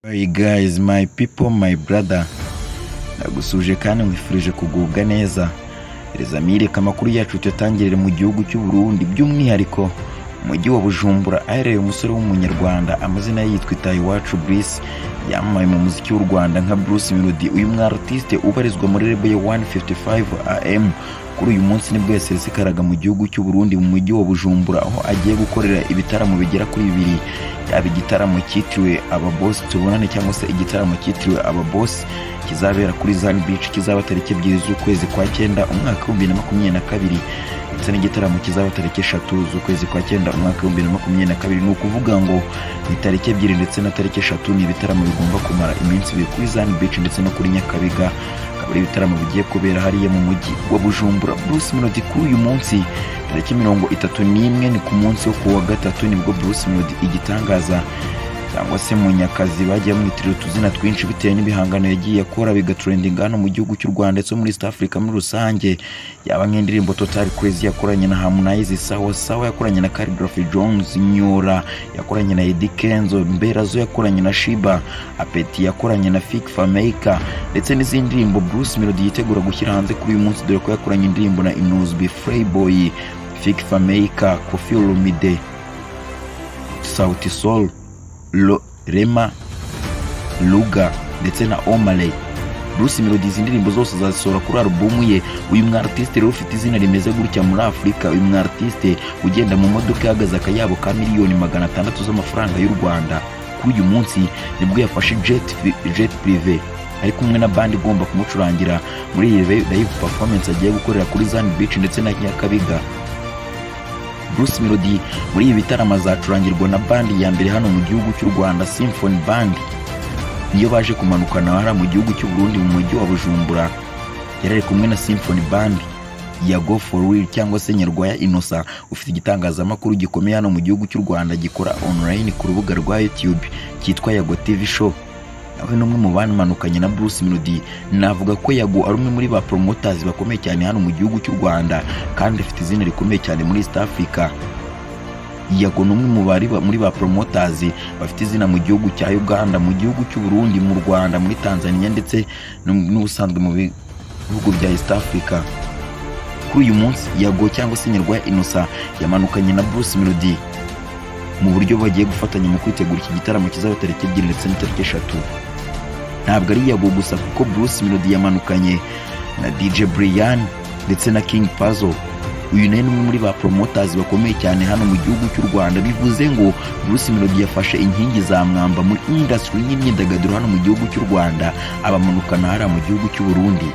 Hey guys, my people, my brother. Ndagusuje kandi nkwifurije kugubwa neza. Rezamire reka amakuru yacu tuyatangirire mu gihugu cy'u Burundi by'umwihariko umujyi wa Bujumbura ahereye umusore w'umunyarwanda amazina ye yitwa Itayiwacu Bruce yamamaye mu muziki w'u Rwanda nka Bruce Melody uyu mwa artiste ubarizwa muri label ya 155 AM kuri uyu munsi nibwo yasesekaraga mu gihugu cy'u Burundi mu mujyi wa Bujumbura aho agiye gukorera ibitaramo bigera kuri bibiri yaba igitaramo cyitiriwe ababosi tubonane cyangwa se igitaramo cyitiriwe ababosi kizabera kuri Zan Beach kizaba tariki ebyiri z'ukwezi kwa cyenda umwaka w'ibihumbi na makumyabiri na kabiri ndetse n'igitaramo kizaba tariki eshatu z'ukwezi kwa cyenda umwaka w'ibihumbi na makumyabiri na kabiri ni ukuvuga ngo ni tariki ebyiri ndetse na tariki eshatu ni ibitaramo bigomba kumara iminsi ibiri kuri Zan Beach ndetse no kuri Nyakabiga akaba ari ibitaramo bigiye kubera hariya mu mujyi wa Bujumbura Bruce Melody kuri uyu munsi tariki mirongo itatu n'imwe ni ku munsi wo kuwa gatatu nibwo Bruce Melody igitangaza cyangwa se mu nyakazi bagiye bamwitirira utuzina twinshi bitewe n'ibihangano yagiye akora bigatrendinga hano mu gihugu cy'u rwanda ndetse no muri east africa muri rusange yaba nk'indirimbo total crazy yakoranye na harmonize sawa sawa yakoranye na calligraphy jones nyora yakoranye na eddy kenzo mberazo yakoranye na shiba apeti yakoranye na fik fameka ndetse n'izindi ndirimbo bruce melody yitegura gushyira hanze kuri uyu munsi dore ko yakoranye indirimbo na inuzbi freyboy fik fameka kofi olomide sauti sol Lo, Rema Luga ndetse na Omaley Bruce Melody izi ndirimbo zose zazisohora kuri alubumu ye uyu mwa artiste rero ufite izina rimeze gutya muri Afurika uyu mwa artiste ugenda mu modoka ihagaze akayabo ka miliyoni magana atandatu z'amafaranga y'u Rwanda kuri uyu munsi nibwo yafashe jet, jet privé ari kumwe na bandi igomba kumucurangira muri iyi live performance agiye gukorera kuri Zan Beach ndetse na Nyakabiga Bruce Melody muri ibi bitaramo azacurangirwa na bandi ya mbere hano mu gihugu cy'u Rwanda Symphony Band niyo baje kumanukana hara mu gihugu cy'u Burundi mu mujyi wa Bujumbura yarari kumwe na Symphony Band ya Go for Real cyangwa se Nyarwaya Innocent ufite igitangazamakuru gikomeye hano mu gihugu cy'u Rwanda gikora online ku rubuga rwa YouTube cyitwa Yago TV Show nawe n'umwe mu bamanukanye na Bruce Melody navuga ko Yago ari umwe muri ba promoters bakomeye cyane hano mu gihugu cy'u Rwanda kandi afite izina rikomeye cyane muri East Africa Yago ni umwe mu bari muri ba promoters bafite izina mu gihugu cya Uganda mu gihugu cy'u Burundi mu Rwanda muri Tanzania ndetse n'ubusanzwe mu bihugu bya East Africa kuri uyu munsi Yago cyangwa se Nyarwaya Innocent yamanukanye na Bruce Melody mu buryo bagiye gufatanya mu kwitegura iki gitaramo kizaba tariki ebyiri ndetse n'itariki eshatu ntabwo ari Yago gusa kuko Bruce Melody yamanukanye na DJ Brian ndetse na King Puzzle uyu nawe ni umwe muri ba promoters bakomeye cyane hano mu gihugu cy'u Rwanda bivuze ngo Bruce Melody yafashe inkingi za mwamba muri industry y'imyidagaduro hano mu gihugu cy'u Rwanda abamanukana hariya mu gihugu cy'u Burundi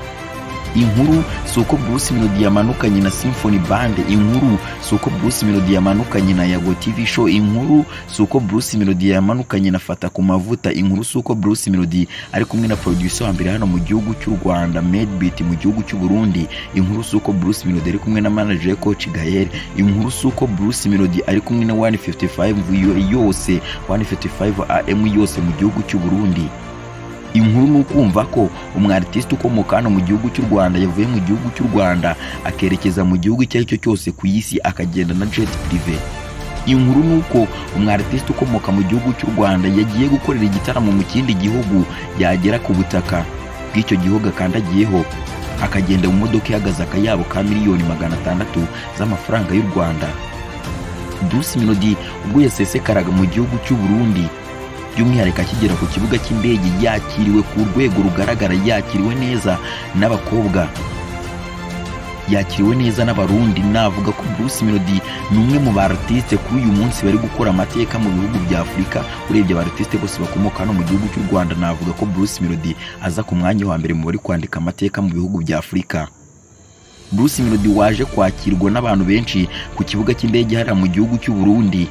inkuru si uko Bruce Melody yamanukanye na Symphony Band inkuru si uko Bruce Melody yamanukanye na Yago TV Show inkuru si uko Bruce Melody yamanukanye na Fata ku mavuta inkuru si uko Bruce Melody ari kumwe na producer wa mbere hano mu gihugu cy'u Rwanda Medbeat mu gihugu cy'u Burundi inkuru si uko Bruce Melody ari kumwe na manager ye Coach Gael inkuru si uko Bruce Melody ari kumwe na 155 yose 155 AM yose mu gihugu cy'u Burundi inkuru ni ukumva ko umwaritisite ukomoka hano mu gihugu cy'u rwanda yavuye mu gihugu cy'u rwanda akerekeza mu gihugu icyo ari cyo cyose ku isi akagenda na jet prive inkuru ni uko umwaritisite ukomoka mu gihugu cy'u rwanda yagiye gukorera igitaramo mu kindi gihugu yagera ku butaka bw'icyo gihugu akandagiyeho akagenda mu modoka ihagaze akayabo ka miliyoni magana atandatu z'amafaranga y'u rwanda Bruce Melody ubwo yasesekaraga mu gihugu cy'u Burundi by'umwihariko akigera ku kibuga cy'indege yakiriwe ku rwego rugaragara yakiriwe neza n'abakobwa yakiriwe neza n'abarundi navuga ko Bruce Melody ni umwe mu bartiste kuri uyu munsi bari gukora amateka mu bihugu bya Afurika urebye abartiste bose bakomoka hano mu gihugu cy'u Rwanda navuga ko Bruce Melody aza ku mwanya wa mbere mu bari kwandika amateka mu bihugu bya Afurika Bruce Melody waje kwakirwa n'abantu benshi ku kibuga cy'indege hariya mu gihugu cy'u Burundi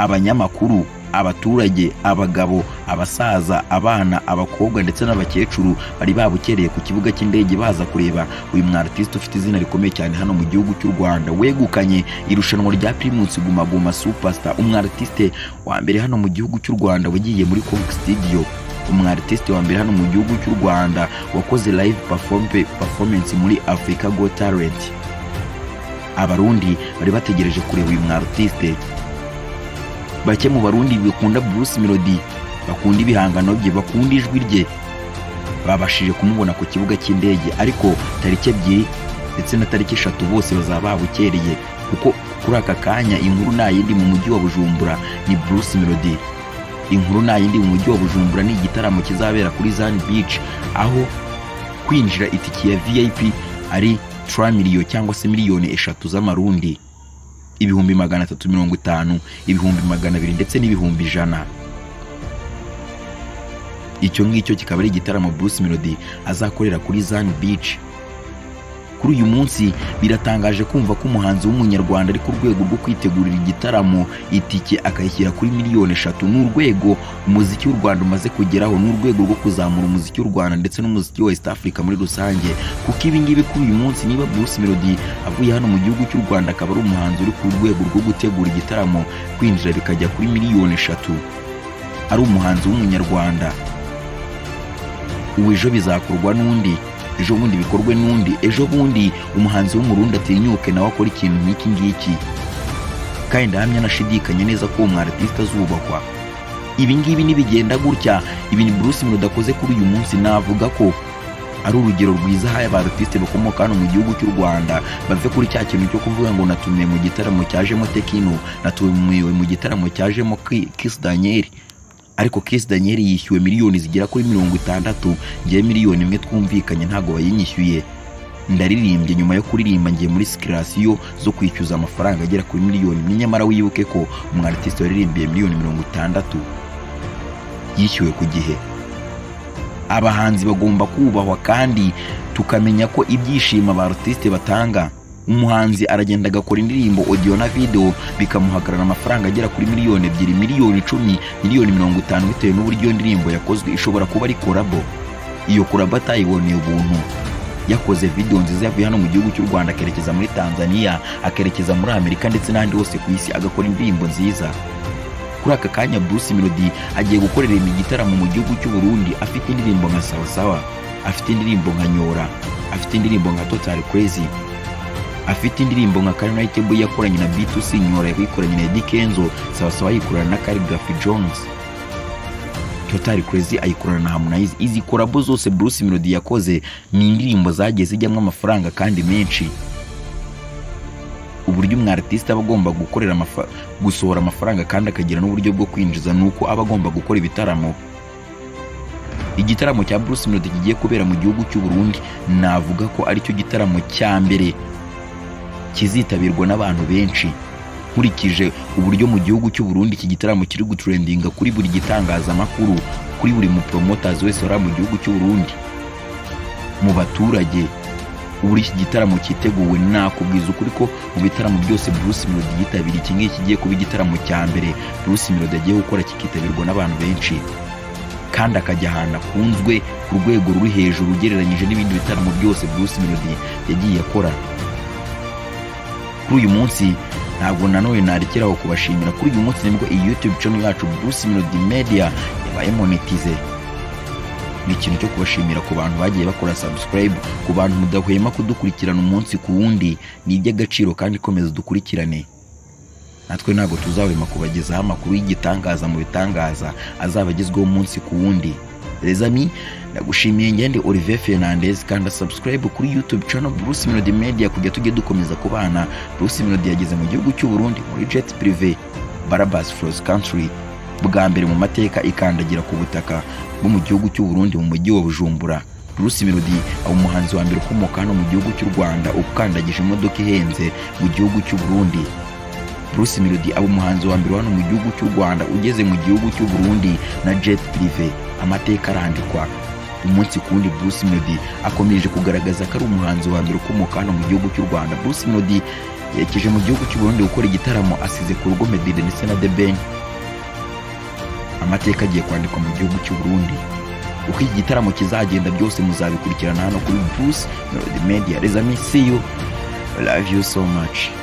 abanyamakuru abaturage abagabo abasaza abana abakobwa ndetse n'abakecuru bari babukereye ku kibuga cy'indege baza kureba uyu mwa artiste ufite izina rikomeye cyane hano mu gihugu cy'u Rwanda wegukanye irushanwa rya Primus Guma Guma Superstar umwa artiste wa mbere hano mu gihugu cy'u Rwanda wagiye muri Conk Studio umwa artiste wa mbere hano mu gihugu cy'u Rwanda wakoze live perform- performance muri Africa Got Talent abarundi bari bategereje kureba uyu mwa artiste bake mu barundi bakunda Bruce Melody bakunda ibihangano bye bakunda ijwi rye babashije kumubona ku kibuga cy'indege ariko tariki ebyiri ndetse na tariki eshatu bose bazaba babukereye kuko kuri aka kanya inkuru nta yindi mu mujyi wa bujumbura ni Bruce Melody inkuru nta yindi mu mujyi wa bujumbura ni igitaramo kizabera kuri Zan Beach aho kwinjira itike ya VIP ari tiramiliyo cyangwa se miliyoni eshatu z'amarundi ibihumbi magana atatu mirongo itanu ibihumbi magana abiri ndetse n'ibihumbi ijana icyo ngicyo kikaba ari igitaramo Bruce Melody azakorera kuri Zan Beach kuri uyu munsi biratangaje kumva ko umuhanzi w'umunyarwanda ari ku rwego rwo kwitegurira igitaramo itike akayishyira kuri miliyoni eshatu ni urwego umuziki w'u Rwanda umaze kugeraho ni urwego rwo kuzamura umuziki w'u Rwanda ndetse n'umuziki wa East Africa muri rusange kuko ibi ngibi kuri uyu munsi niba Bruce Melody avuye hano mu gihugu cy'u Rwanda akaba ari umuhanzi uri ku rwego rwo gutegura igitaramo kwinjira bikajya kuri miliyoni eshatu ari umuhanzi w'umunyarwanda ubu ejo bizakorwa n'undi ejo bundi bikorwe n'undi ejo bundi umuhanzi w'umurundi atinyuke nawe akora ikintu nk'iki ngiki kandi ndahamya anashidikanye neza ko uwo mwarartiste azubakwa ibi ngibi nibigenda gutya ibintu Bruce Melody akoze kuri uyu munsi navuga ko ari urugero rwiza ahaye ba artiste bakomoka hano mu gihugu cy'u Rwanda bave kuri cya kintu cyo kuvuga ngo natumiwe mu gitaramo cyajemo Tekino natumiwe mu gitaramo cyajemo Ki- Kiss Daniel ariko Kiss Daniel yishyuwe miliyoni zigera kuri mirongo itandatu ngewe miliyoni imwe twumvikanye ntabwo bayinyishyuye ndaririmbye nyuma yo kuririmba ngiye muri sikirasiyo zo kwishyuza amafaranga agera kuri miliyoni imwe nyamara wibuke ko umwarartiste waririmbiye miliyoni mirongo itandatu yishyuwe ku gihe abahanzi bagomba kubahwa kandi tukamenya ko ibyishimo ba artiste batanga umuhanzi aragenda agakora indirimbo audio na video bikamuhagarara amafaranga agera kuri miliyoni ebyiri miliyoni icumi miliyoni mirongo itanu bitewe n'uburyo iyo ndirimbo yakozwe ishobora kuba ari korabo iyo korabo atayiboneye ubuntu yakoze video nziza yavuye hano mu gihugu cy'u Rwanda akerekeza muri Tanzania akerekeza muri Amerika ndetse n'ahandi hose ku isi agakora indirimbo nziza kuri aka kanya Bruce Melody agiye gukorera igitaramo mu gihugu cy'u Burundi afite indirimbo nka Sawa Sawa afite indirimbo nka Nyora afite indirimbo nka Total Crazy afite indirimbo nka Carnitable yakoranye na B2C Nyora yakoranye na Eddy Kenzo Sawa Sawa yikorana na Calligraphy Jones Total Crazy ayikorana na Harmonize izi kolabo zose Bruce Melody yakoze ni indirimbo zagiye zijyamo amafaranga kandi menshi uburyo umu artiste aba agomba gukorera amafa- gusohora amafaranga kandi akagira n'uburyo bwo kwinjiza ni uko aba agomba gukora ibitaramo igitaramo cya Bruce Melody kigiye kubera mu gihugu cy'u Burundi navuga ko aricyo gitaramo cya mbere kizitabirwa n'abantu benshi nkurikije uburyo mu gihugu cy'u Burundi iki gitaramo kiri gutrendinga kuri buri gitangazamakuru kuri buri mupromoters wese wari mu gihugu cy'u Burundi mu baturage uburyo iki gitaramo cyiteguwe nakubwiza ukuri ko mu bitaramo byose Bruce Melody yitabiriye iki ngiki kigiye kuba igitaramo cya mbere Bruce Melody agiye gukora kikitabirwa n'abantu benshi kandi akajya ahantu akunzwe ku rwego ruri hejuru ugereranyije n'ibindi bitaramo byose Bruce Melody yagiye akora kuri uyu munsi ntabwo nanone narekeraho kubashimira kuri uyu munsi nibwo iyi YouTube channel yacu Bruce Melody Media yabaye monetize ni ikintu cyo kubashimira ku bantu bagiye bakora subscribe ku bantu mudahwema kudukurikirana umunsi ku wundi ni iby'agaciro kandi komeza dukurikirane natwe ntabwo tuzahwema kubagezaho amakuru y'igitangaza mu bitangaza azaba agezweho umunsi ku wundi Les amis, ndagushimiye ngende Olivier Fernandez kanda subscribe kuri YouTube channel Bruce Melody Media kujya tujye dukomeza kubana Bruce Melody yageze mu gihugu cy'u Burundi muri jet privé Barabas Froze Country bwa mbere mu mateka ikandagira ku butaka bwo mu gihugu cy'u Burundi mu mujyi wa Bujumbura Bruce Melody aba umuhanzi wa mbere ukomoka hano mu gihugu cy'u Rwanda ukandagije imodoka ihenze mu gihugu cy'u Burundi Bruce Melody aba umuhanzi wa mbere hano mu gihugu cy'u Rwanda ugeze mu gihugu cy'u Burundi na jet privé amateka arandikwa umunsi ku wundi Bruce Melody akomeje kugaragaza ko ari umuhanzi wa mbere ukomoka hano mu gihugu cy'u Rwanda Bruce Melody yerekeje mu gihugu cy'u Burundi gukora igitaramo asize ku rugo Meddy ndetse na The Ben amateka agiye kwandikwa mu gihugu cy'u Burundi uko iki gitaramo kizagenda byose muzabikurikirana hano kuri Bruce Melody Media les amis see you love you so much